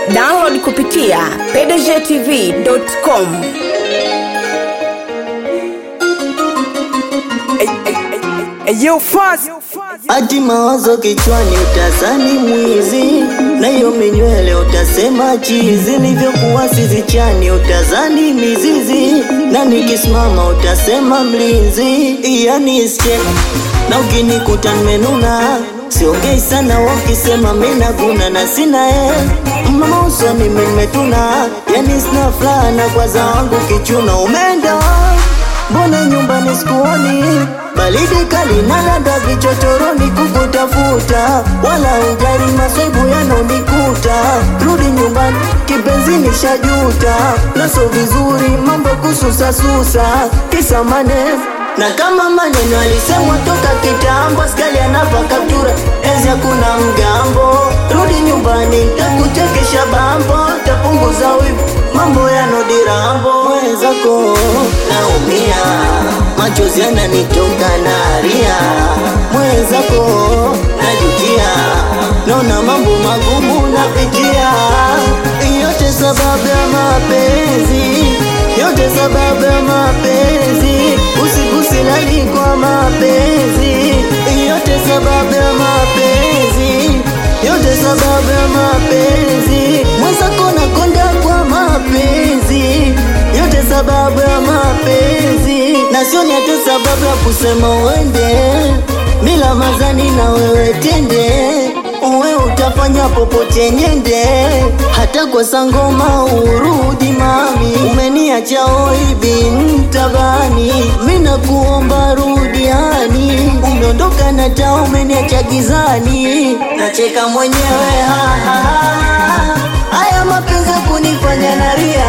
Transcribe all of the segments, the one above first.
Download kupitia pdgtv.com. Eyo fast Ati mawazo kichwani utazani mwizi, na hiyo minywele utasema chizi, nivyokuwa sizichani utazani mizizi, na nikisimama utasema mlinzi, yani iske na ukinikuta nimenuna siongei sana, wakisema mina guna na sina e mama usoni mimetuna, yani sina furaha na kwaza wangu kichuna umeenda Mbona nyumbani sikuoni? Baridi kali na lada vichochoroni kukutafuta, wala ujali maswaibu yanonikuta. Rudi nyumbani kipenzi, nishajuta naso vizuri mambo kususasusa, kisa maneno na kama maneno alisemwa toka kitambo, askari anava kaptura, enzi hakuna mgambo. Rudi nyumbani, takuchekesha bambo, tapunguza wivu, mambo yanodirambo. Mwenzako naumia, machozi yananitoka naria, mwenzako najutia, naona mambo magumu napitia, yote sababu ya mapenzi, yote sababu ya mapenzi, usiku silali kwa mapenzi, yote sababu ya mapenzi, yote sababu ya mapenzi, mwenzako nakonda kwa mapenzi, yote sababu ya mapenzi, na sioni hata sababu ya kusema uende bila mazani na wewe tende uwe utafanya popote nyende, hata kwa sangoma urudi mami, umeniacha oibi mtabani, mina kuomba rudiani, umeondoka na taa umeniacha gizani, nacheka mwenyewe ha, ha, ha. Haya mapenzi ya kunifanya naria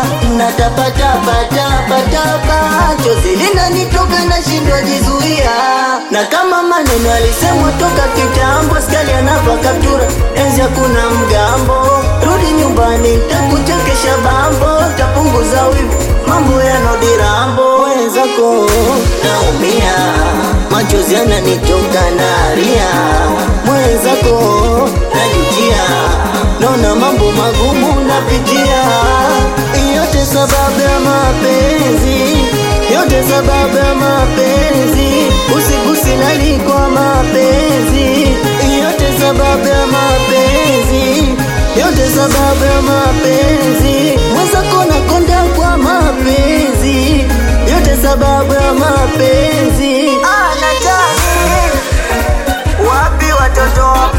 natapatapatapatapa chozi linanitoka nashindwa jizuia, na kama maneno alisemwa toka kitambo, skali anava kaptura, enzi hakuna mgambo. Rudi nyumbani, takuchekesha bambo, tapunguza wivu, mambo yanodirambo. Wenzako naumia, machozi yananitoka naria, mwenzako najutia, naona mambo magumu napitia, yote sababu ya mapenzi, yote sababu ya mapenzi, usiku silali kwa mapenzi, yote sababu ya mapenzi, yote sababu ya mapenzi, mwenzako nakonda kwa mapenzi, yote sababu ya mapenzi. Ah, nataka wapi watoto wa